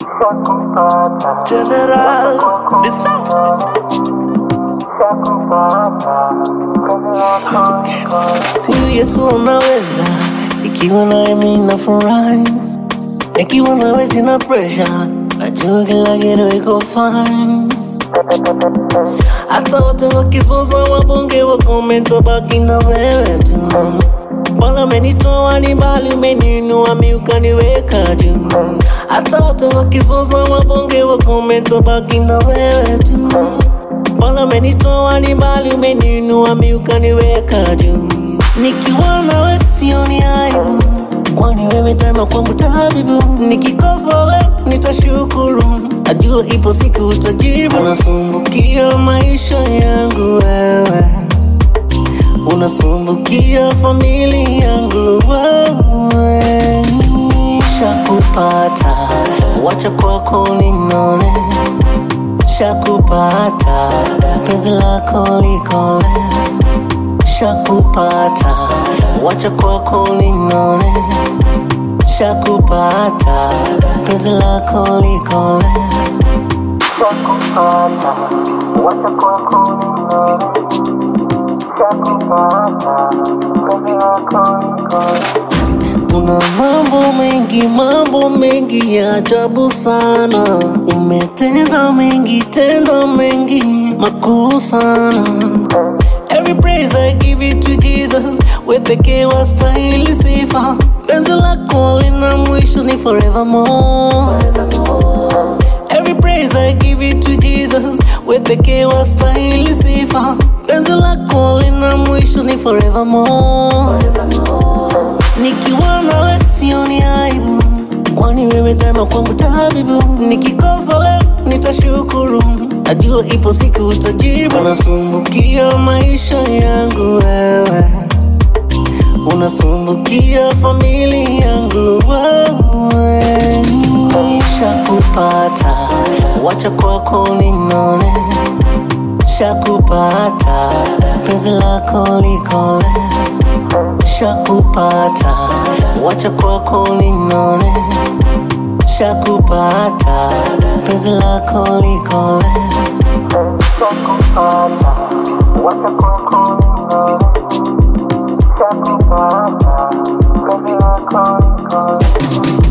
General, the sound. Si Yesu unaweza, ikiwa naye mimi nafurahi, nikiwa nawe sina pressure, najua kila kitu iko fine. Hata wote wakizoza wabonge wakomenta, baki na wewe tu. Bwana umenitoa ni mbali, umeniinua mi ukaniweka juu. Hata wote wakizoza wabonge wakomenta, baki na wewe tu. Bwana umenitoa ni mbali, umeniinua mi ukaniweka juu. Nikiwa nawe sioni aibu, kwani wewe tema kwangu tabibu. Nikikosa leo nitashukuru, najua ipo siku utajibu. Unasumbukia maisha yangu wewe, unasumbukia familia yangu wewe. Shakupata, wacha kwako ninone Shakupata, penzi lako likole. Shakupata, wacha kwako ninone. Shakupata, penzi lako likole. Shakupata, wacha kwako ninone. Shakupata, penzi lako likole. Una mambo mengi, mambo mengi ya ajabu sana. Umetenda mengi, tenda mengi makuu sana. Every praise I give it to Jesus, we pekee wastahili sifa. Penzi lako lina mwisho ni forevermore. Every praise I give it to Jesus, we pekee wastahili sifa. Penzi lako lina mwisho ni forevermore. Nikiwa nawe sioni aibu, kwani wewe tema kwangu tabibu. Nikikosa leo nitashukuru, najua ipo siku utajibu. Unasumbukia maisha yangu wewe, unasumbukia familia yangu wewe. Shakupata, wacha kwako ninone. Shakupata, penzi lako likole. Shakupata, wacha kwako ninone. Shakupata, penzi lako likole. Shakupata, wacha kwako ninone. Shakupata, penzi lako likole.